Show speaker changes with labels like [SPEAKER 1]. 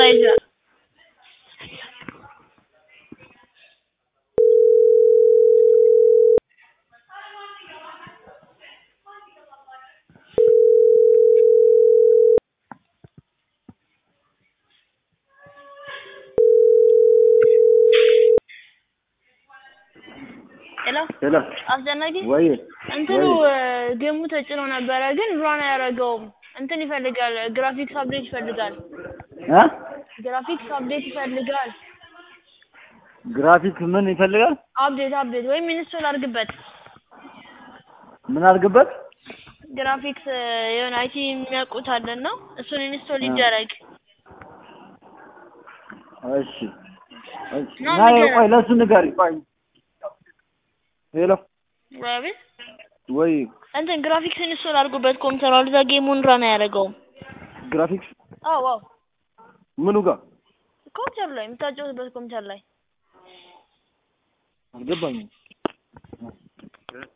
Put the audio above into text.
[SPEAKER 1] ይዛ ሄሎ
[SPEAKER 2] ሄሎ
[SPEAKER 1] አስጨናቂ
[SPEAKER 2] ወይ
[SPEAKER 1] እንትኑ ጌሙ ተጭኖ ነበረ ግን ራን አያደርገውም። እንትን ይፈልጋል፣ ግራፊክስ አፕዴት ይፈልጋል።
[SPEAKER 2] እ
[SPEAKER 1] ግራፊክስ አፕዴት ይፈልጋል።
[SPEAKER 2] ግራፊክ ምን ይፈልጋል?
[SPEAKER 1] አፕዴት አፕዴት ወይም ኢንስቶል አድርግበት።
[SPEAKER 2] ምን አድርግበት?
[SPEAKER 1] ግራፊክስ የሆነ አይቲ የሚያውቁት አለን ነው እሱን ኢንስቶል ይደረግ።
[SPEAKER 2] እሺ እሺ።
[SPEAKER 1] ና
[SPEAKER 2] ና
[SPEAKER 1] ንገረን።
[SPEAKER 2] ቆይ ለሱ ንገሪ። ቆይ ሄሎ
[SPEAKER 1] አቤት
[SPEAKER 2] ወይ
[SPEAKER 1] እንትን ግራፊክስ ኢንስቶል አድርጉበት ኮምፒውተሩ አልዛ ጌሙን ራን አያደርገውም።
[SPEAKER 2] ግራፊክስ
[SPEAKER 1] አዎ አዎ
[SPEAKER 2] ምኑ ጋር
[SPEAKER 1] ኮምፒውተር ላይ የምታጫወትበት ኮምፒውተር ላይ
[SPEAKER 2] አልገባኝም።